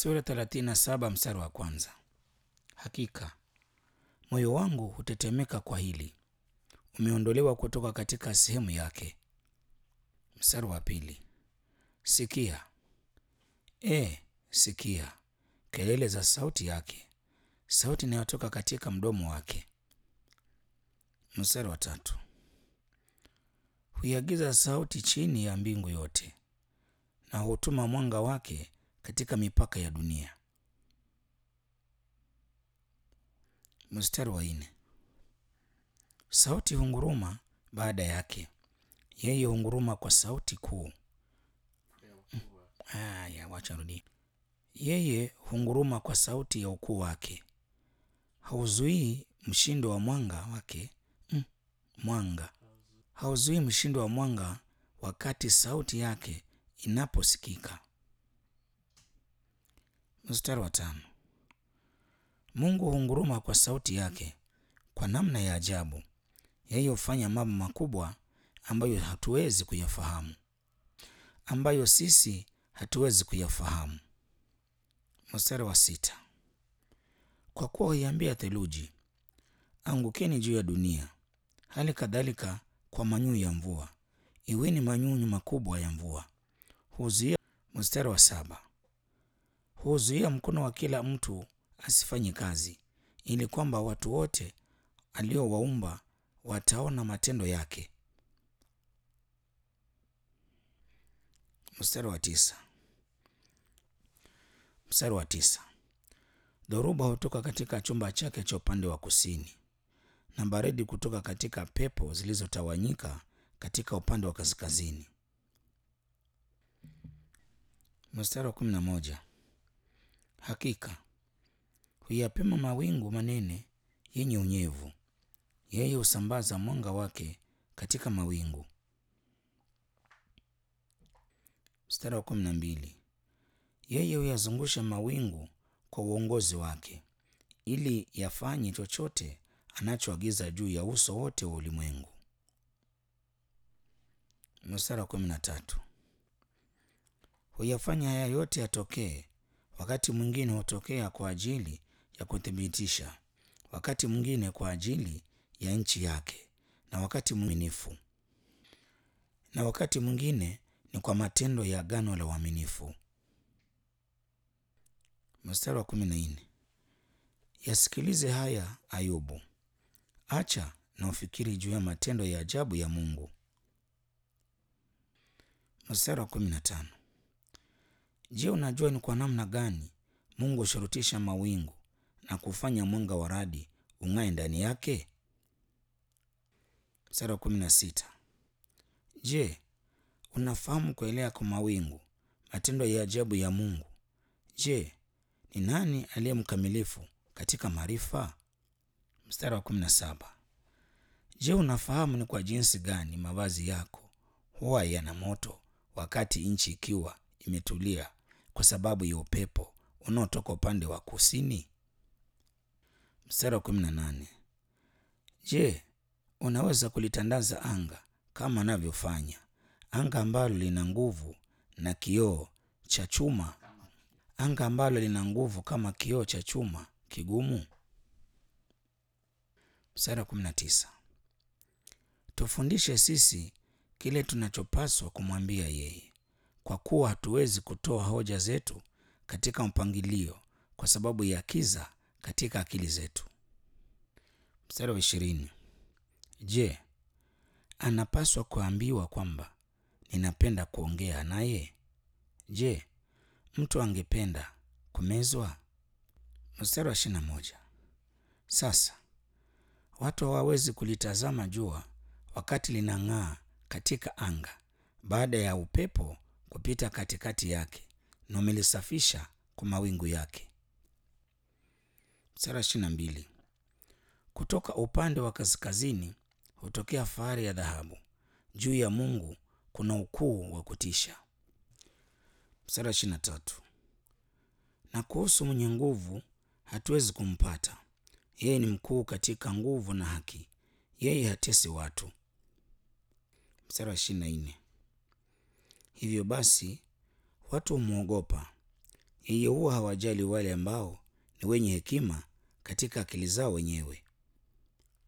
Sura 37 mstari wa kwanza. Hakika moyo wangu hutetemeka kwa hili, umeondolewa kutoka katika sehemu yake. Mstari wa pili. Sikia, e, sikia kelele za sauti yake, sauti inayotoka katika mdomo wake. Mstari wa tatu. Huiagiza sauti chini ya mbingu yote, na hutuma mwanga wake katika mipaka ya dunia. Mstari wa nne. Sauti hunguruma baada yake, yeye hunguruma kwa sauti kuu. Haya, wacha rudi. Yeye hunguruma kwa sauti ya ukuu wake, hauzuii mshindo wa mwanga wake. Mm, mwanga hauzuii mshindo wa mwanga wakati sauti yake inaposikika. Mstari wa tano. Mungu hunguruma kwa sauti yake kwa namna ya ajabu. Yeye hufanya mambo makubwa ambayo hatuwezi kuyafahamu, ambayo sisi hatuwezi kuyafahamu. Mstari wa sita. Kwa kuwa huiambia theluji, angukeni juu ya dunia, hali kadhalika kwa manyunyu ya mvua, iweni manyunyu makubwa ya mvua. Huzuia. Mstari wa saba. Huzuia mkono wa kila mtu asifanye kazi, ili kwamba watu wote aliowaumba wataona matendo yake. Mstari wa tisa. Mstari wa tisa. Dhoruba hutoka katika chumba chake cha upande wa kusini, na baridi kutoka katika pepo zilizotawanyika katika upande wa kaskazini. Mstari wa kumi na moja. Hakika huyapima mawingu manene yenye unyevu, yeye husambaza mwanga wake katika mawingu. Mstari wa kumi na mbili. Yeye huyazungusha mawingu kwa uongozi wake, ili yafanye chochote anachoagiza juu ya uso wote wa ulimwengu. Mstari wa kumi na tatu. Huyafanya haya yote yatokee, wakati mwingine hutokea kwa ajili ya kuthibitisha, wakati mwingine kwa ajili ya nchi yake, na wakati mwaminifu, na wakati mwingine ni kwa matendo ya agano la uaminifu. Mstari wa kumi na nne. Yasikilize haya Ayubu, acha na ufikiri juu ya matendo ya ajabu ya Mungu. Mstari wa kumi na tano. Je, unajua ni kwa namna gani Mungu hushurutisha mawingu na kufanya mwanga wa radi ung'ae ndani yake? Mstari wa kumi na sita. Je, unafahamu kuelea kwa mawingu, matendo ya ajabu ya Mungu? Je, ni nani aliye mkamilifu katika maarifa? Mstari wa kumi na saba. Je, unafahamu ni kwa jinsi gani mavazi yako huwa yana moto wakati nchi ikiwa imetulia kwa sababu ya upepo unaotoka upande wa kusini? Mstari wa kumi na nane. Je, unaweza kulitandaza anga kama anavyofanya anga ambalo lina nguvu na kioo cha chuma, anga ambalo lina nguvu kama kioo cha chuma kigumu? Mstari wa kumi na tisa. Tufundishe sisi kile tunachopaswa kumwambia yeye, kwa kuwa hatuwezi kutoa hoja zetu katika mpangilio kwa sababu ya kiza katika akili zetu. Mstari wa ishirini. Je, anapaswa kuambiwa kwamba ninapenda kuongea naye? Je, mtu angependa kumezwa? Mstari wa ishirini na moja. Sasa watu hawawezi kulitazama jua wakati linang'aa katika anga baada ya upepo kupita katikati yake na umelisafisha kwa mawingu yake. Mstari wa ishirini na mbili. Kutoka upande wa kaskazini hutokea fahari ya dhahabu, juu ya Mungu kuna ukuu wa kutisha. Mstari wa ishirini na tatu. Na kuhusu mwenye nguvu hatuwezi kumpata, yeye ni mkuu katika nguvu na haki, yeye hatesi watu. Mstari wa ishirini na nne. Hivyo basi watu humwogopa yeye huwa hawajali wale ambao ni wenye hekima katika akili zao wenyewe.